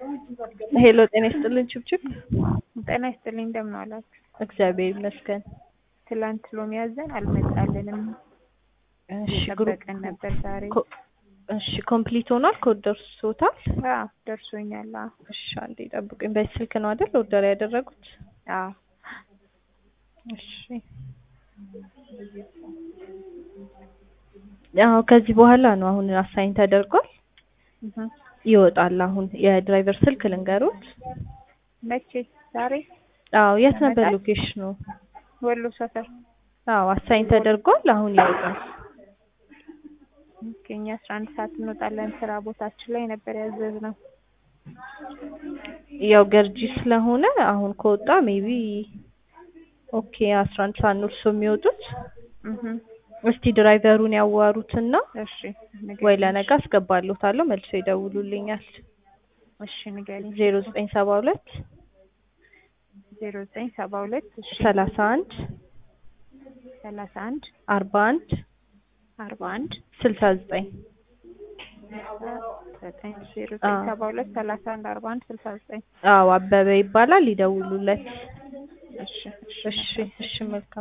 ሄሎ ጤና ይስጥልን ችብችብ። ጤና ይስጥልኝ እንደምን ዋላችሁ? እግዚአብሔር ይመስገን። ትላንት ሎሚ ያዘን አልመጣልንም። እሺ ግሩፕ ጠበቀን ነበር ዛሬ። ኮ- እሺ ኮምፕሊት ሆኗል። ኮድ ደርሶታል። አዎ ደርሶኛል። አዎ እሺ አንዴ ጠብቁኝ። በዚህ ስልክ ነው አይደል ኦርደር ያደረጉት? አዎ እሺ አዎ ከዚህ በኋላ ነው አሁን አሳይን ተደርጓል። እህ። ይወጣል አሁን የድራይቨር ስልክ ልንገሩት። መቼ? ዛሬ አዎ የት ነበር ይመጣል? ሎኬሽኑ? ወሎ ሰፈር። አዎ አሳይን ተደርጓል። አሁን ይወጣል። ኦኬ፣ እኛ አስራ አንድ ሰዓት እንወጣለን። ስራ ቦታችን ላይ ነበር ያዘዝነው። ያው ገርጂ ስለሆነ አሁን ከወጣ ሜቢ ኦኬ አስራ አንድ ሰዓት ነው እርሶ የሚወጡት። እህ። እስቲ ድራይቨሩን ያዋሩትና እሺ ንገሪኝ። ወይ ለነገ አስገባለታለሁ መልሶ ይደውሉልኛል። እሺ ንገሪኝ። ዜሮ ዘጠኝ ሰባ ሁለት ዜሮ ዘጠኝ ሰባ ሁለት እሺ ሰላሳ አንድ ሰላሳ አንድ አርባ አንድ አርባ አንድ ስልሳ ዘጠኝ ዘጠኝ ዜሮ ዘጠኝ ሰባ ሁለት ሰላሳ አንድ አርባ አንድ ስልሳ ዘጠኝ አዎ አበበ ይባላል። ይደውሉለት። እሺ እሺ እሺ መልካም